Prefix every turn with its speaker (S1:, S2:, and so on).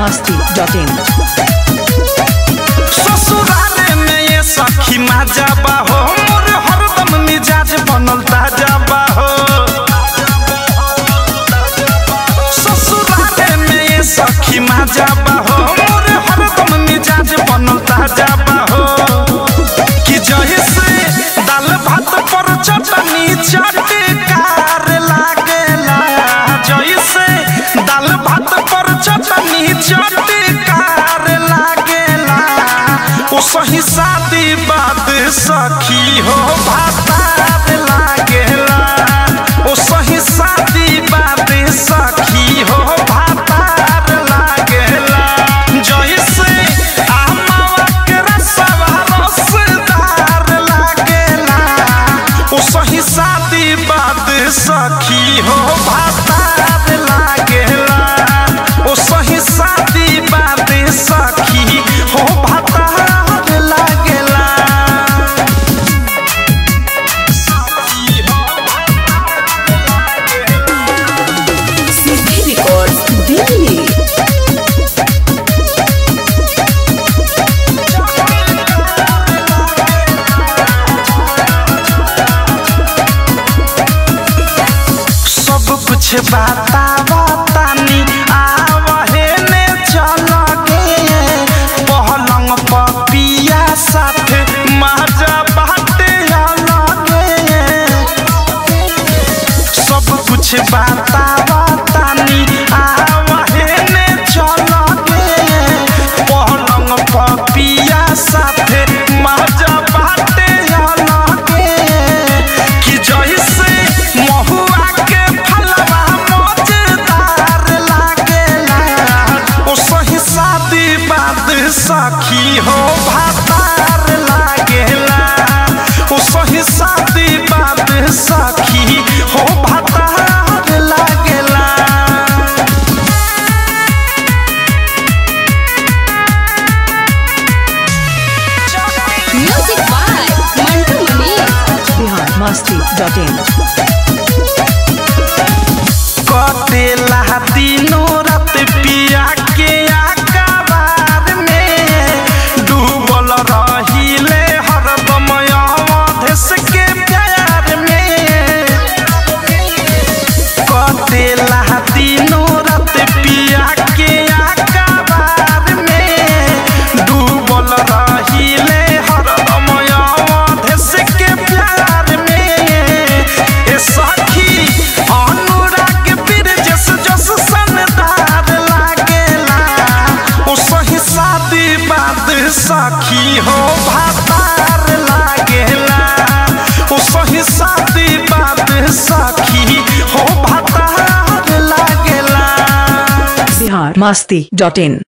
S1: masti.in
S2: ससुराले में ये सखी मजा बाहो मोर हरदम मिजाज बनल ताजा बाहो ससुराले में ये सखी मजा बाहो मोर हरदम मिजाज बनल ताजा बाहो कि जैसे दाल भात पर चटनी चटकार लागेला जैसे दाल भात पर चटनी चटकार लागेला ओ सही शादी बात सखी हो भातार लागेला ओ सही शादी बात सखी हो भातार लागेला जैसे आमावा के रसवा रसदार लागेला ओ सही शादी बात सखी हो भातार लागेला ओ सही शादी बात सखी हो भातार लागेला सखी हो
S1: CD Records Delhi
S2: सब कुछ बाता बतानी आवहे ने चल गे पहलंग पपिया साथ मजा बाटे अलगे सब कुछ बाता बतानी आवहे ने चल गे पहलंग पपिया साथ मजा बाटे अलगे कि जैसे महुआ के फलवा मजेदार लागेला ओ सही शादी बात सखी हो भातार लागेला ओ सही शादी बात सखी हो भातार लागेला
S3: Music by Mantu Mani.
S1: Bihar masti.in
S2: कटेला दिनो रात पिया के आकाबार में डूबल रहिले हरदम अवधेश के प्यार में कटेला दिनो रात पिया के आकाबार में डूबल रहिले हरदम अवधेश के प्यार में ए सखी अनुराग बिरजस जस सनदार लागेला ओ सही शादी बात सखी हो भातार लागेला ओ सही शादी बात सखी हो भातार लागेला
S1: Bihar masti.in